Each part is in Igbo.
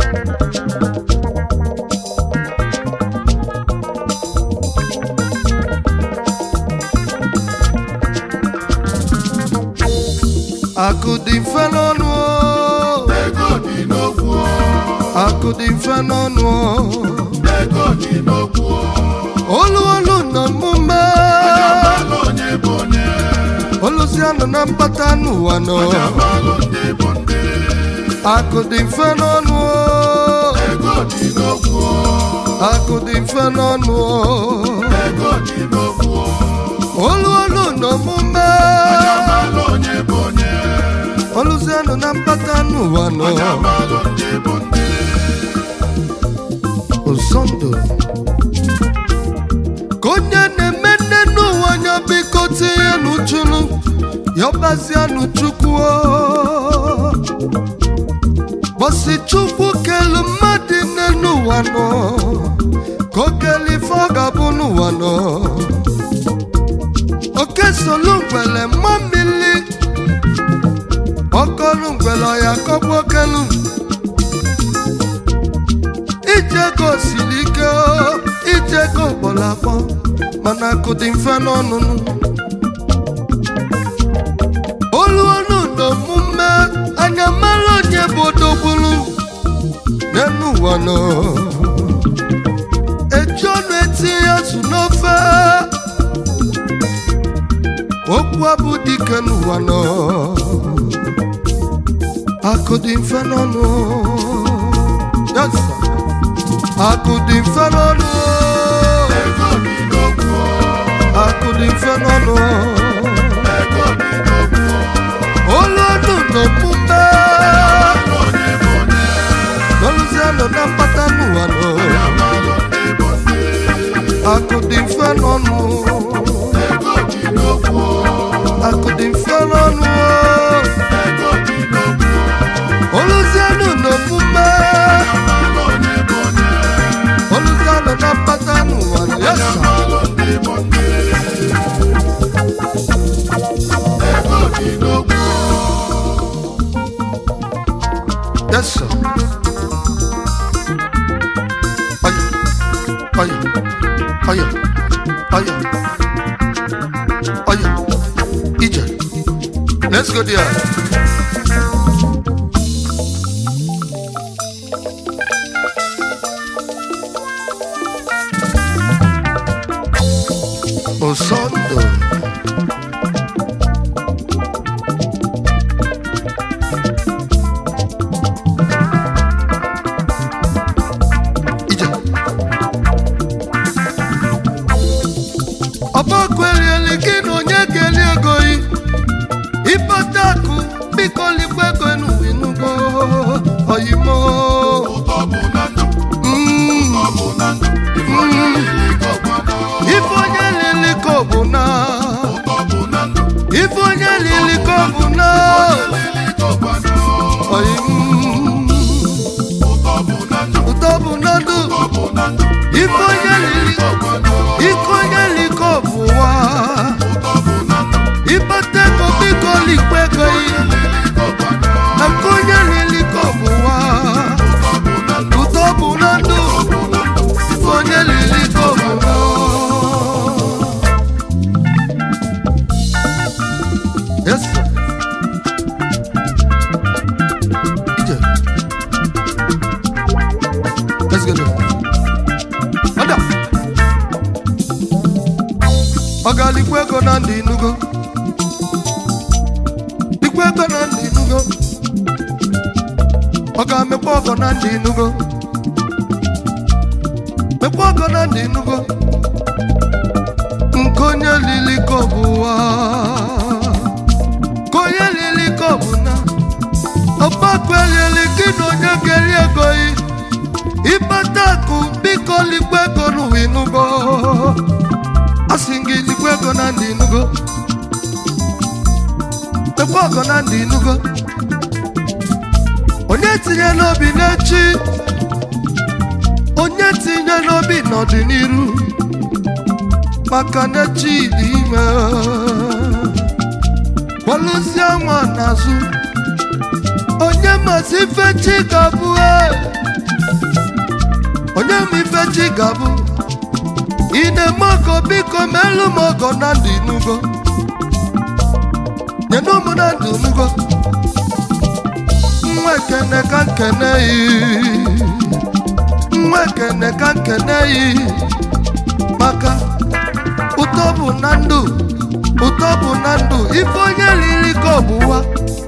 akụ dị mfe n'ọnụ o. ego dị n'okwu akụ dị mfe n'ọnụ o. ego dị n'okwu olu olu na mmume amalụ onye bụ onye oluzianụ na mkpata n'ụwa nọ amalụ ndị bụ ndị akụ dị mfe n'ọnụ o. ego dị n'okwu akụ dị mfe n'ọnụ o. ego dị n'okwu olu olu na omume amalụ onye bụ onye oluzianụ na mkpata n'ụwa nọ amalụ ndị bụ ndị ụzọndụ ka onye na-eme nne n'ụwa anya biko tinye n'uchunu yọbazianụ chukwu o. bọsi chukwu kelu mmadụ nne n'ụwa nọ ka o kele ife ọ ga-abụ n'ụwa nọ oke solu ngwele mma mmiri ọkọlụ ngwele ọya kọgbu okelu ijego siri ike o, ijego kpọrọ akpọ mana akụ dị mfe n'ọnụnụ olu ọnụ na omume anya mara onye bụ odogbulu n'elu ụwa nọ eji ọnụ etinye azụ n'ofe okwu abụ dike n'ụwa nọ akụ dị mfe n'ọnụ Yes, sir. akụ dị mfe n'ọnụ ego dị n'okwu akụ dị mfe n'ọnụ ego dị n'okwu olu ọnụ na omume amalụ onye bụ onye n'oluzianụ na mkpata n'ụwa nọ amalụ ndị bụ ndị akụ dị mfe n'ọnụ ego dị n'okwu akụ dị mfe n'ọnụ ego dị n'okwu oluzianụ na omume amalụ onye bụ onye oluzianụ na mkpata n'ụwa nọ Yes, sir. amalụ ndị bụ ndị ego dị n'okwu Yes, sir. Aya, aya, aya, aya, aya. Ije. Let's go there. Osondo. Ije. ọgbakọ erieli gị na onye ga-eri ego yi ịkpata akụ biko likwa ego n'uwinugo oyimo ụtọ bụ na ndụ Mm, ọ bụ na ndụ ife onye lili ka ọgbọnọ ife onye lili ka ọ bụ na ụtọ bụ na ndụ ife onye lili ka ọ bụ na lili ka ọgbọnọ oyim ụtọ bụ na ndụ ụtọ bụ na ndụ ọ bụ na ndụ ife onye lili ka ọgbọnọ ike onye lili ka ọ bụ wa ụtọ bụ na ndụ ịkpata ego biko likwa ego yi lili ka ọgbọnọ na nke onye lili ka ọ bụ wa ụtọ bụ na ndụ ụtọ bụ na ndụ bụ na ndụ ife onye lili ka ọ bụ wa Yes, sir. Ije. Let's go there. Ada. Ọ ga-alikwa ego na ndị inugo likwa ego na ndị inugo ọ ga-amekwa ọgọ na ndị inugo mekwa ọgọ na ndị inugo nke onye lili ka ọ bụ ụwa ka onye lili ka ọ bụ na ọgbakọ elieli gị na onye ga-eri ego yi ịkpata akụ biko likwa ego n'ụwa inugo asị gị likwa ego na ndị inugo mekwa ọgọ na ndị inugo onye tinye n'obi n'echi onye tinye n'obi n'ọdịnihu maka na echi dị ime kpọlụzie nwa n'azụ onye masị ife chi ga-abụ e, ife chi ga-abụ ị na-eme ọgọ biko melụ m ọgọ na ndụ inugo nyenụ m na ndụ nugo nwa ekene ka nkene yi nwa ekene ka nkene yi maka ụtọ bụ na ndụ ụtọ bụ na ndụ ife onye riri ka ọ bụ ụwa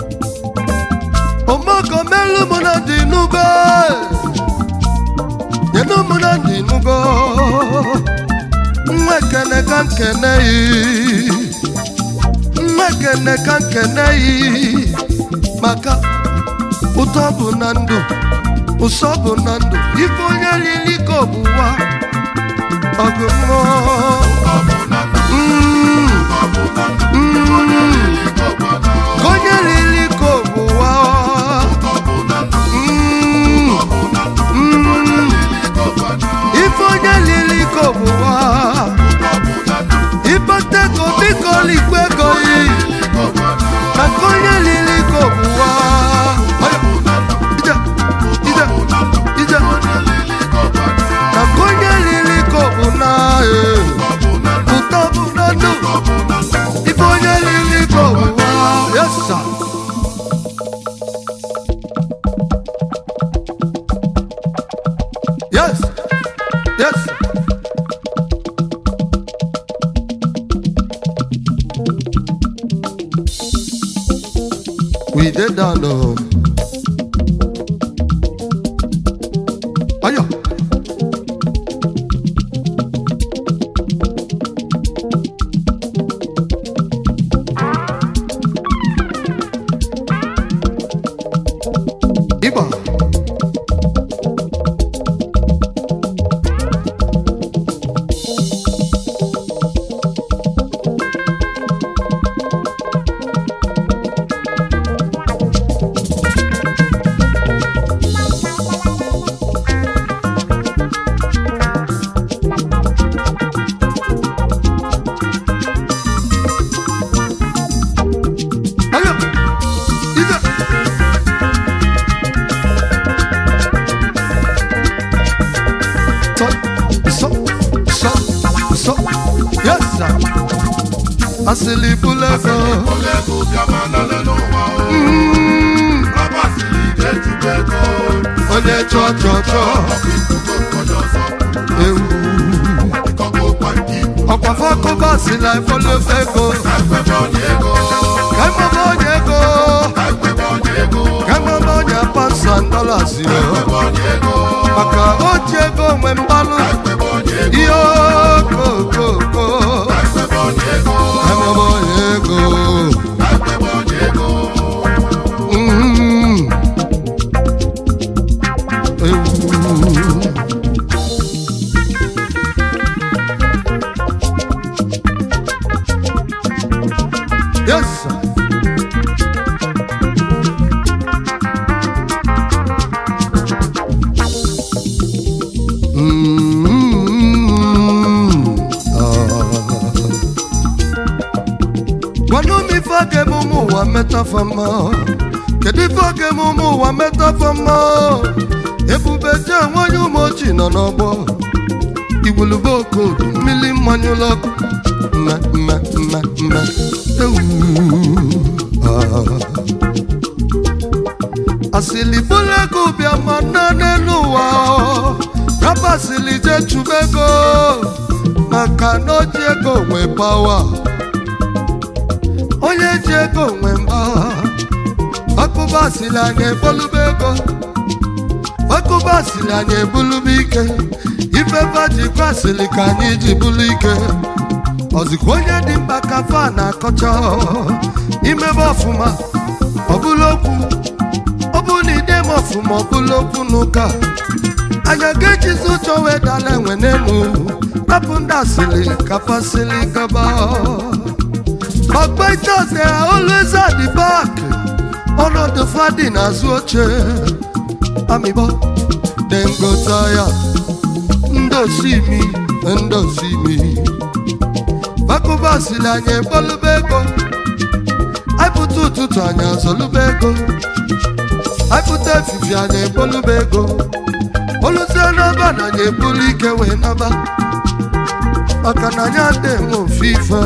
omoko melu m na ndụ inugo nyenụ m na ndụ inugo nwa ekene ka nkene yi nwa ekene ka nkene yi maka ụtọ bụ na ndụ ụsọ bụ na ndụ ife onye riri ka ọ bụ ụwa ọgụ mmụọ Mm, mm, ka onye riri ka ọ bụ ụwa Mm, mm, ife onye riri ka ọ bụ ụwa ịkpata ego biko likwe ego yi maka onye riri ka ọ bụ ụwa Ije, ije, ije. maka onye riri ka ọ bụ na eh, ụtọ bụ na ndụ ife onye riri ka ọ bụ ụwa yes sir. Yes. Yes. We did down though. Ayo. Iba. Ayo. Ida. So, so, so, so. Yes, sir. Asili bulego. Mm. Onye chọ chọ chọ. Ewu. Ọ̀pọ̀ fọ́kọ́ sí la ìfọlọ́fẹ́go. Kẹ́mọ́ bọ́ onye ego. Kẹ́mọ́ bọ́ onye pàṣẹ dọ́là sí o. Maka o ji ego nwe mbalụ. Ihe okokoko. Kẹ́mọ́ bọ́ onye ego. Mm. Ewu. Yes, sir. Mm, ah. Gwanụ m ife a ga-eme ụmụ ụwa metafa mma kedu ife a ga-eme ụmụ ụwa metafa mma ebube je nwanyị ụmụ ojii nọ n'ọgbọ igwulube okodo mmiri mmanya ụlọ ọkụ mme mme mme mme ewu ah. asili bụrụ ego bịa ma nọ n'elu ụwa raba asili je chụba ego maka na o ji ego nwe pawa onye ji ego nwe mba ọkụba asili anyị ebolube ego ọkụba asili anyị ebulube ike ifefe jikwa asili ka anyị ji bulu ike ọzikwa onye dị mkpa ka fa na-akọcha imebe ọfụma ọbụla okwu ọ bụ na ide m ọfụma ọbụla okwu n'ụka anya ga-ejizi ụjọ wee dala enwe n'elu rapụ ndị asịrị kapasịrị gaba Ogbaitas they are always at the back ọnọdụ fadị n'azụ oche amịbọ dem go tire ndosi mi ndosi mi bakụbasịrị anyị ekpolube ego aịpụta ụtụtụ anyị azọlube ego aịpụta efifi anyị ekpolube ego oluzie n'ebe na anyị ebuli ike wee naba maka na anyị adịghị enwe ofufe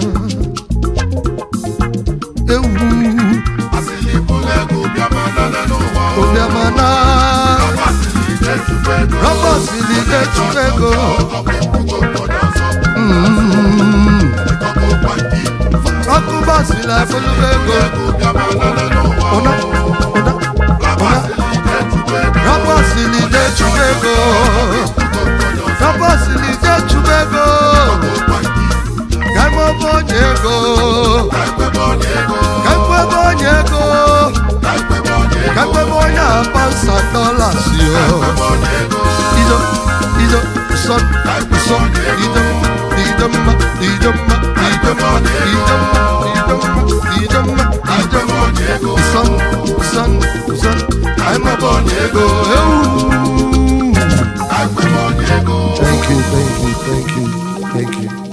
ewu Asịlị bụlụ ego bịama lele n'ụwa o. obiamana Asịlị na-echukwu ego. rọbọsili na-echukwu ego Ọkụ ekwugo onye ọzọ. Mm. Ọkụ kwa ndị mfa. ọkụ basili afụlụgo ego Ego bịama lele n'ụwa o. ụna ụna ụna Asịlị na-echukwu ego. rọbọsili na-echukwu ego rọbọsili na-echukwu ego Kwa ndị mfa. gagbebe onye ego Ekwebe onye ego. gagbebe onye ego Ekwebe onye ego. gagbebe onye apansa dolas yo Ekwebe onye ego. ido ido sọ sọ ido ido mma ido mma ido mma ido mma ido mma ido mma ido mma son son son I'm a born ego Ekwebe onye ego. thank you thank you thank you thank you